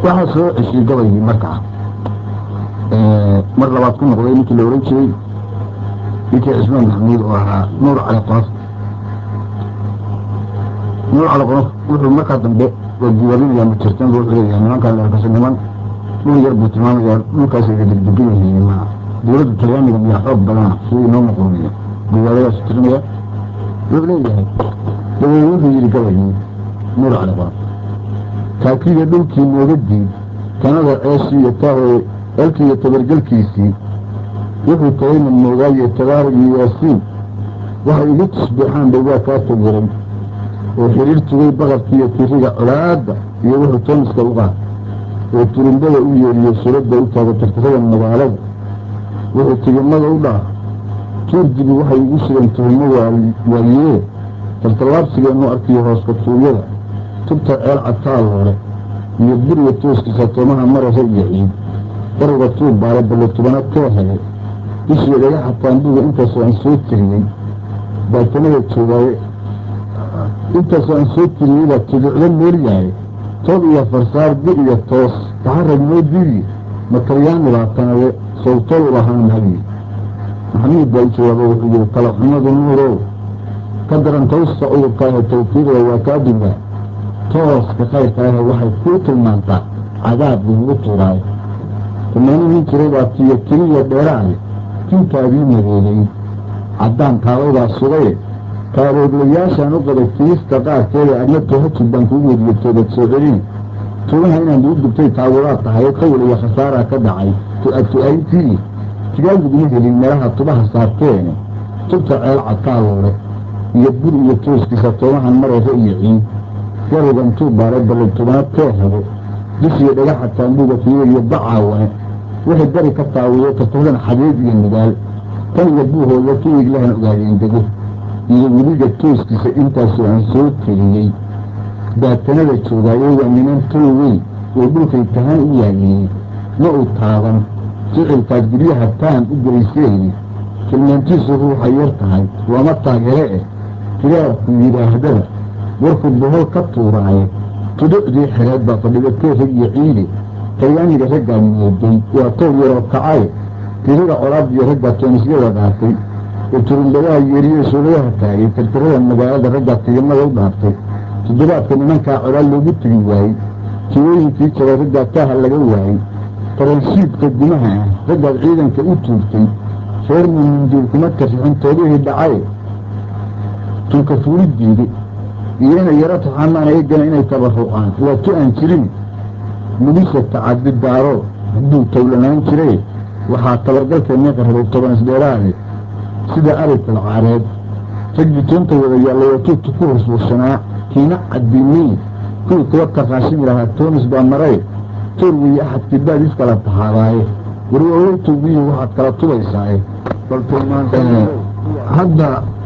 waxaa soo ceshiyey gabaygii markaa mar labaad ku noqday ninkii la ohan jiray ninkii cismaan maxamuud oo ahaa nuur cali qonof nuur cali qonof wuxuu markaa dambe waa diwaarinaya majirtan wuxuu leeyahay nimankan leerkasa niman dhul yar buu tilmaamayaa dhulkaas ay degdegan yihiin ma dowladda talyaaniga miyaa xoog badana sidii inoo muqrumiya diwaadadaas tirinaya wuxuu leeyahay dabeed wuxuu yidhi gabaygii nuur cali qonof kaakiga dhulkii nooga diid tanada ceeshii iyo taahooye elkii iyo tabargelkiisii wuxuu tahayna moogaaye tabaarig iyo yaasiin waxay igu tusbeexaan bay waa kaa tagiray oo xiriir tugay baqarkii iyo tiriga colaadda iyo wuxuu tooniska u qaad oo turimbada u yeeriyo suradda u taaga tirtirada magaalada wuxuu tigimada u dhaaf tuurdibi waxay igu sugeen tuhimo waayee taltallaabsigeennu arkiyo hooska tuugyada tubta ceel cataalloole iyo buriga tooskiisa toomaha marasa iyo ciid daruga tuur baale ballo tubana kee hele bishii dhagaxa taambuga intaasoo aan soo tiriyey baatanada joogaaye intaasoo aan soo tiriyey baa tuducdo moolyahay toob iyo farsaar bi iyo toos taxarag moo diidiye matalyaani baa tanaye sawtol u lahaan hagi maxamuud baa u jawaabo wuxuu yihi kala xumadu nuurow ka daran tawsta cudurkaahe tawfiiqda waa kaa dugaa tooska khayrkaahe waxay kuu tilmaantaa cadaab lagugu tuuraayo rumayno nin jiray baa tiyo tiriya dheeraale tintaadii madeegay caddaan kaabaybaa sugaye kaarooglayaashaan u qabay fiista qaarkeeda adna tohajid baan kuu wediye toobad soo celin tugaha inaan duu dubtay taawadaad tahay qawl iyo khasaaraa ka dhacay tu-atu'ayntii tigaaguguma helin meelaha tubaha saarteene tubta ceel cadkaalloole iyo bur iyo tooskiisa toomahan marayra iyo ciid garuga intuu baaray ballan tubana tee habo dushiyo dhagaxa taambuuga fiiga iyo bacaawane waxay bari ka taawiyo tartadan xadeed iyo nidaal tan iyo buuhooda kiig lahan ogaadeen dego iyo weliga tooskiisa intaasoo aan soo teliyey baatanada joogaayo waa niman tol weyn oo dhulkay tahaan u yaagiyey ma uu taaban ficilkaad guryaha taan u gelaysayni tilmaantiisu ruuxa yar tahay waama taageere eh kiraabku yidhaahdaba warkuu bohol ka tuuraaye tuducdii xereed baa fadhiga teerag iyo ciide talyaaniga raggaa mooday waa toor yaroo kacaye tirada colaadiyo raggaa toonisyada dhaartay oo turumbadaha yeeriyo suuladaha taagay tirtirada magaalada raggaa tigimada u dhaartay toddobaadka nimankaa colaal loogu tegi waayey tiwooyinkii jabay raggaa taaha laga waayey taranshiidka gumaha ah raggaad ciidanka u tuurtay reer muminduul kuma tarixin toobihii dhacaye tunka fuulidiide iyo inay yaro taxamaan eegana inay tabarucaan waa tu aan jirin mulisha tacadi daaro hadduu towlanaan jiray waxaa tabargalkeennii qarrabay toban isdheeraade sida arigkal caareed raggii toonta wada yaallay oo tuugta ku huswursanaa kiina caddiinay kuwii kuwa taqaashin lahaa toonis baa maray toor weeye axadkii baad iskala tahaadaaye warwawowtowgiyii waxaad kala tubaysaaye bal tilmaan hadda